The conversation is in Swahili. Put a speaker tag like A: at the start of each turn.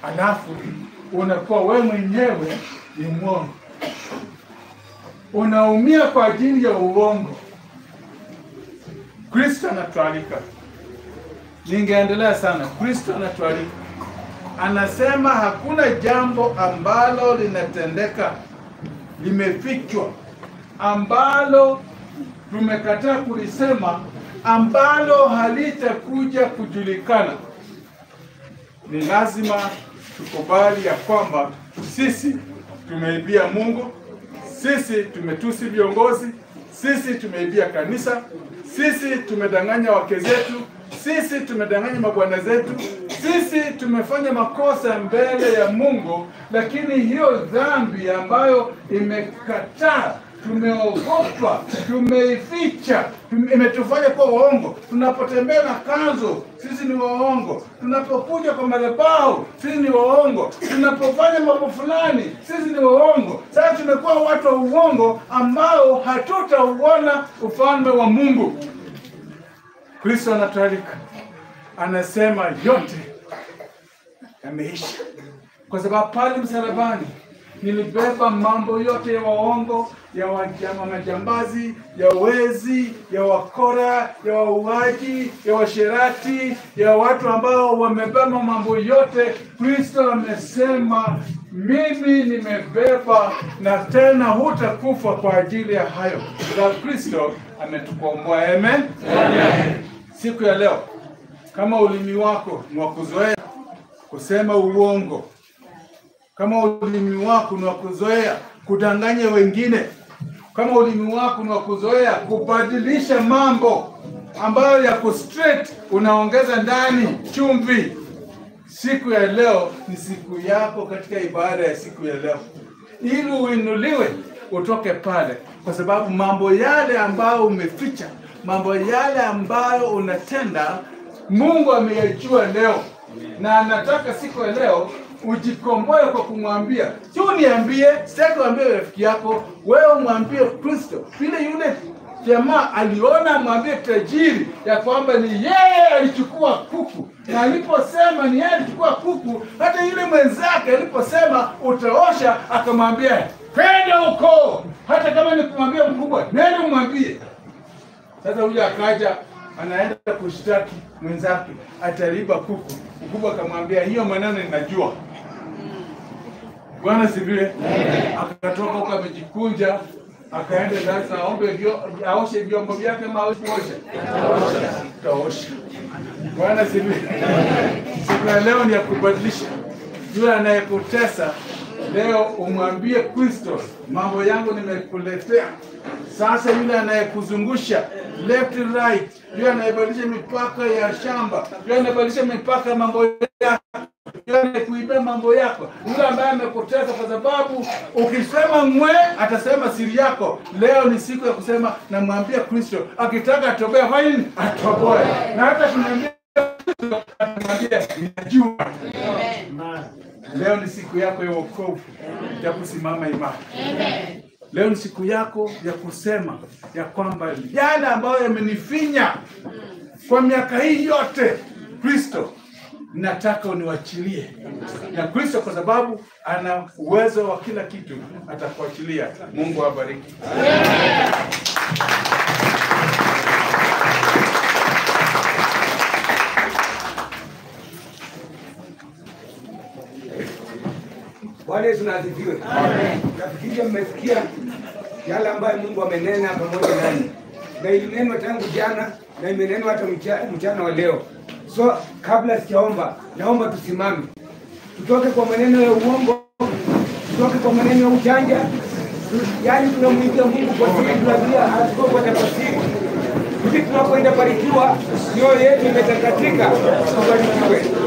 A: alafu unakuwa wewe mwenyewe ni mwongo, unaumia kwa ajili ya uongo. Kristo anatualika, ningeendelea sana. Kristo anatualika, anasema hakuna jambo ambalo linatendeka limefichwa, ambalo tumekataa kulisema, ambalo halitakuja kujulikana. Ni lazima tukubali ya kwamba sisi tumeibia Mungu, sisi tumetusi viongozi, sisi tumeibia kanisa, sisi tumedanganya wake zetu, sisi tumedanganya mabwana zetu, sisi tumefanya makosa mbele ya Mungu, lakini hiyo dhambi ambayo imekataa tumeogopa, tumeificha, tume- imetufanya kuwa waongo. Tunapotembea na kanzo, sisi ni waongo. Tunapokuja kwa madhabahu, sisi ni waongo. Tunapofanya mambo fulani, sisi ni waongo. Sasa tumekuwa watu wa uongo ambao hatutauona ufalme wa Mungu. Kristo anatualika, anasema yote yameisha, kwa sababu pale msalabani nilibeba mambo yote ya waongo, ya wajama majambazi, ya wezi, ya wakora, ya wauaji, ya washerati, ya watu ambao wamebeba mambo yote. Kristo amesema mimi nimebeba, na tena hutakufa kwa ajili ya hayo. Kwa Kristo ametukomboa. Amen. Siku ya leo, kama ulimi wako ni wa kuzoea kusema uongo kama ulimi wako ni wa kuzoea kudanganya wengine, kama ulimi wako ni wa kuzoea kubadilisha mambo ambayo yako straight, unaongeza ndani chumvi. Siku ya leo ni siku yako katika ibada ya siku ya leo, ili uinuliwe utoke pale, kwa sababu mambo yale ambayo umeficha, mambo yale ambayo unatenda, Mungu ameyajua leo, na anataka siku ya leo ujikomboe kwa kumwambia, si uniambie, sitaki uambie rafiki yako, wewe mwambie Kristo vile yule jamaa aliona mwambie tajiri ya kwamba ni yeye alichukua kuku, na aliposema ni yeye alichukua kuku, hata yule mwenzake aliposema utaosha, akamwambia kwenda huko, hata kama ni kumwambia mkubwa, nenda umwambie. Sasa huyu akaja anaenda kushtaki mwenzake, ataliba kuku. Mkubwa akamwambia hiyo maneno ninajua. Bwana sifiwe. Akatoka huko amejikunja, akaenda sasa aombe vyo, aoshe vyombo vyake ama hawezi kuosha? Taosha. Bwana sifiwe. Siku ya leo ni ya kubadilisha. Yule anayekutesa leo umwambie Kristo, mambo yangu nimekuletea. Sasa yule anayekuzungusha left right, yule anayebadilisha mipaka ya shamba, yule anayebadilisha mipaka ya mambo yako yule kuibia mambo yako, yule ambaye amekutesa, kwa sababu ukisema mwe atasema siri yako. Leo ni siku ya kusema, namwambia Kristo, akitaka atoboe fanya nini? Atoboe, na hata kumwambia Kristo, atamwambia ninajua. Leo ni siku yako ya wokovu ya kusimama imara. Leo ni siku yako ya kusema ya kwamba yale ambayo yamenifinya kwa miaka hii yote, Kristo nataka uniwachilie. Na Kristo kwa sababu ana uwezo wa kila kitu atakuachilia. Mungu awabariki.
B: Bwana Yesu na asifiwe. Nafikiri mmesikia yale ambayo Mungu amenena pamoja nani, na ilinenwa tangu jana na imenenwa hata mcha- mchana wa leo. So kabla sijaomba, naomba tusimame, tutoke kwa maneno ya uongo, tutoke kwa maneno ya ujanja, tu- yaani tunamwimbia Mungu kwa siri, tunaambia hatuko kwa tafasiri hivi tunapoenda barikiwa, mioyo yetu imetakatika, tubarikiwe.